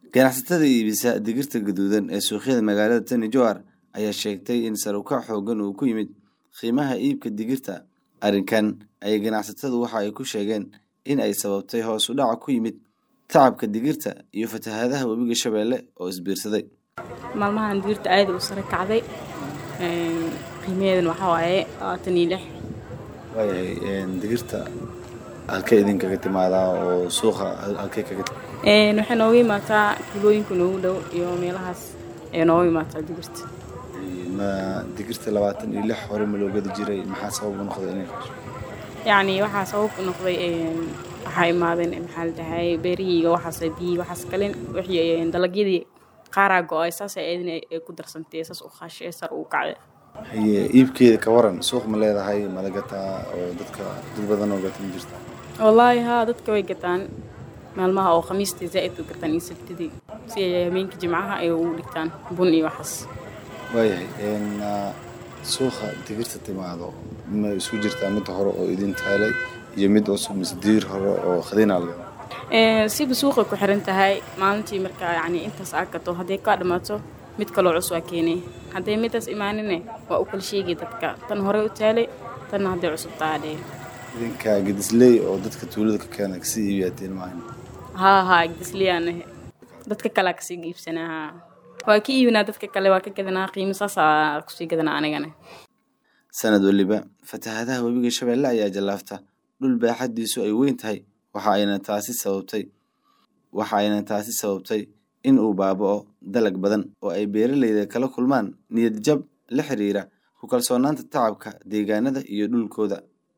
ganacsatada iibisa digirta gaduudan ee suuqyada magaalada tani jowhar ayaa sheegtay in sar u kac xoogan uu ku yimid qiimaha iibka digirta arrinkan ayay ganacsatadu waxa ay ku sheegeen in ay sababtay hoos u dhaca ku yimid tacabka digirta iyo fatahaadaha webiga shabeelle oo isbiirsaday maalmahan digirta aada u sare kacday qiimaheedana waxaa waaye labaatan iyo lix waayahay digirta halkee idinkaga timaadaa oo suuqa halkee kaga waxay nooga imaataa tuulooyinka noogu dhow iyo meelahaas ayay nooga imaataa digirta ma digirta labaatan iyo lix hore ma loo gadi jiray maxaa sabab u noqday inay yacni waxaa sabab u noqday waxaa imaadeen maxaa la dhahay beerihiiga waxaas biyi waxaas kale wixii dalagyadii qaaraa go-ay saas eedin ay ku darsantay saas u qaashay sar u kacday haye iibkeeda ka waran suuq ma leedahay mala gataa oo dadka dad badan oo gatan jirta wallaahi haa dadka way gataan maalmaha oo khamiistii zaa'id u gataan iyo sabtidii si ay habeenka jimcaha ay ugu dhigtaan bun iyo waxaas waayahay suuqa digirta timaado ma isku jirtaa mid hore oo idin taalay iyo mid cusub mise diir hore oo khadiinaa laga siba suuqay ku xiran tahay maalintii markaa yacni intaas aa gato hadday kaa dhammaato mid kaloo cus waa keenay hadday midaas imaanine waa u kala sheegay dadka tan horey u taalay tanna hadday cusub taadhee idinka gedisley oo dadka tuulada ka keena kasii iibiyaateen maahan haa haa gedisleyaan dadka kalea kasii iibsanaa haa waa ka iibinaa dadka kale waa ka gadanaa qiimo saasaa kusii gadanaa anigana sanad waliba fatahaadaha webiga shabeelle ayaa jallaafta dhul baaxaddiisu ay weyn tahay waxa ayna taasi sababtay waxa ayna taasi sababtay in uu baaba'o dalag badan oo ay beeralayda kala kulmaan niyad jab la xiriira ku kalsoonaanta tacabka deegaanada iyo dhulkooda